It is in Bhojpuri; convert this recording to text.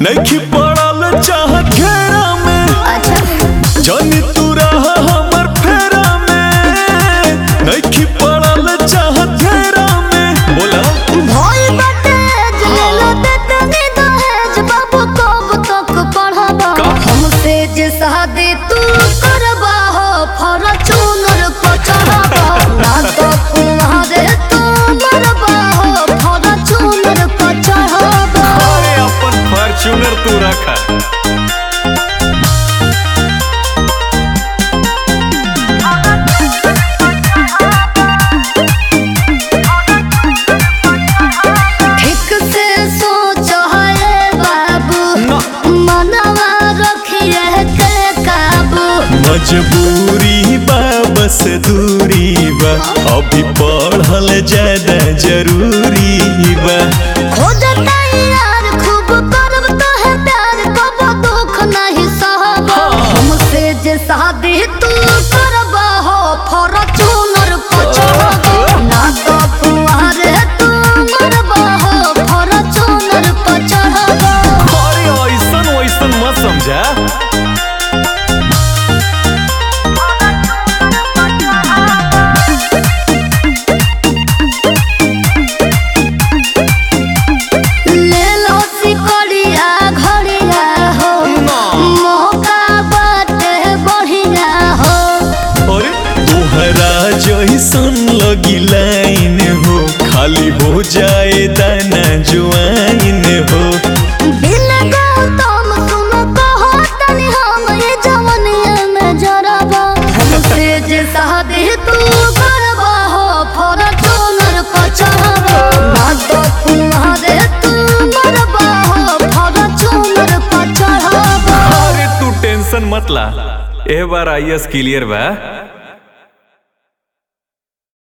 नहीं पड़ल चाह घेरा में अच्छा जानी तू रहा हमर फेरा में नहीं पड़ल चाह घेरा में बोला भोई बाटे जलेला देते नी दहेज बाबू कब तक पढ़बा का? हमसे जे शादी तू करबा हो फॉर्च्यूनर को चढ़बा ना तो तुम्हारे तू मरबा हो फॉर्च्यूनर को चढ़बा अरे अपन फॉर्च्यूनर तू रखा ठीक से सोचो है बाबू ना। मनवा रखिए के काबू मजबूरी बा बस दूरी बा अभी पढ़ल ज्यादा जरूरी बा खोजता यार खूब करब तो है प्यार कब दुख नहीं सहबा हमसे जे शादी तू करबा हो फॉर्च्यूनर को चढ़बा ना तो तुम्हारे तू मरबा हो फॉर्च्यूनर को चढ़बा अरे ऐसन वैसन मत समझा ले लो सिकड़िया घड़िया हो मौका बाटे बढ़िया हो अरे तोहरा जैसन लगी लाइन हो खाली हो जाए दाना जुआइन हो बिन गौतम तुम कहो तनी हम ये जवनिया में जरबा हमसे जे शादी तू करबा हो फॉर्च्यूनर को चढ़बा ना तो तुम्हारे तू मरबा हो फॉर्च्यूनर को चढ़बा अरे तू टेंशन मत ला ए बार आई एस क्लियर बा